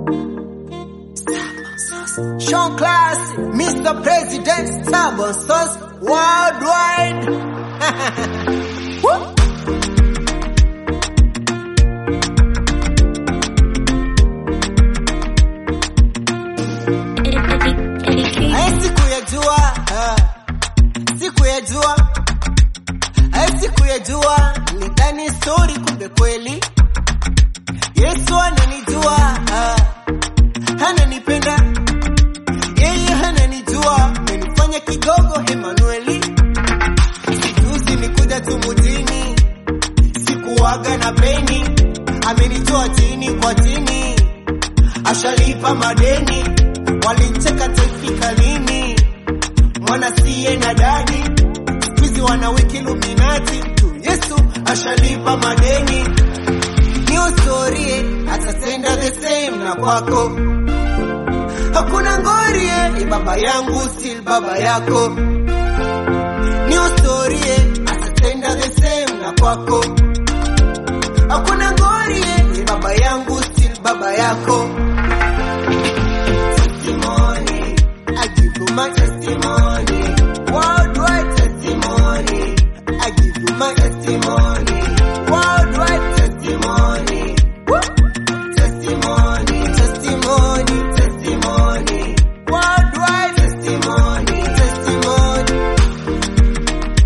Sean Class, Mr. President, Stubborn Sauce, Worldwide. Woo! Hai siku ya jua, ah, siku ya jua, hai siku ya jua, nidhani story kumbe kweli. Yesu ananijua, ah, ananipenda, yeye ananijua, amenifanya kigogo Emanueli. Juzi nikuja tu mjini, sikuwaga na peni, amenitoa chini kwa chini, ashalipa madeni, walicheka taifika lini, mwana siye na dadi, wizi wana wiki luminati tu, Yesu ashalipa madeni, ni ustorie atatenda the same na kwako, hakuna ngorie, ni baba yangu still baba yako, ni ustorie atatenda the same na kwako, hakuna ngorie, ni baba yangu still baba yako testimony. I give you my testimony. Worldwide testimony. I give you my testimony. Worldwide testimony. Woo! Testimony, testimony, testimony. Worldwide testimony, testimony.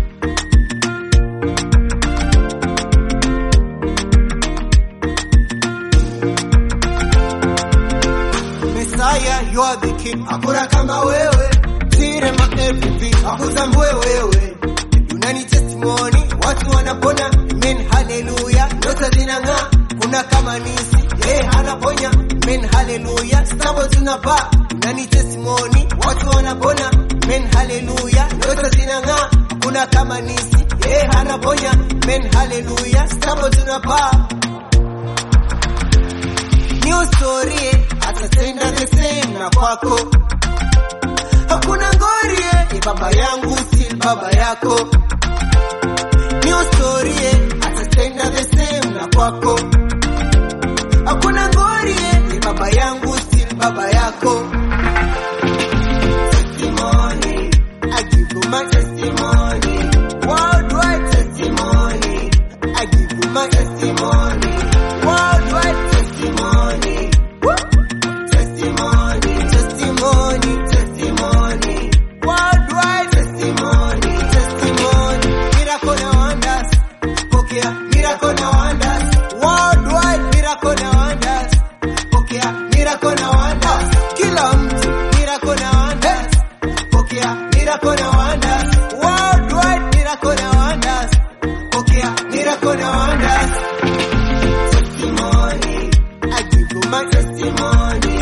Messiah, you are the king. Hakuna kama wewe. Tire ma everything. Hakuzambue wewe. Unani testimony. Watu wanapona. Amen, hallelujah. Nyota zinang'aa. Kuna kama nisi. Yeye anaponya. Amen, hallelujah. Stambo tunapaa. Unani testimony. Watu wanapona. Amen, hallelujah. Nyota zinang'aa. Kuna kama nisi. Yeye anaponya. Amen, hallelujah. Stambo tunapaa new story atatenda the same na kwako hakuna ngorie ni baba yangu still baba yako new story atatenda the same na kwako hakuna ngorie ni baba yangu still baba yako testimony I give you my testimony worldwide testimony I give you my testimony worldwide testimony Woo! testimony testimony testimony worldwide testimony testimony miracle na wonders pokea miracle na wonders worldwide miracle na wonders pokea miracle na wonders kila mtu miracle na wonders pokea miracle na wonders worldwide miracle na wonders pokea miracle na wonders testimony. I give you my testimony.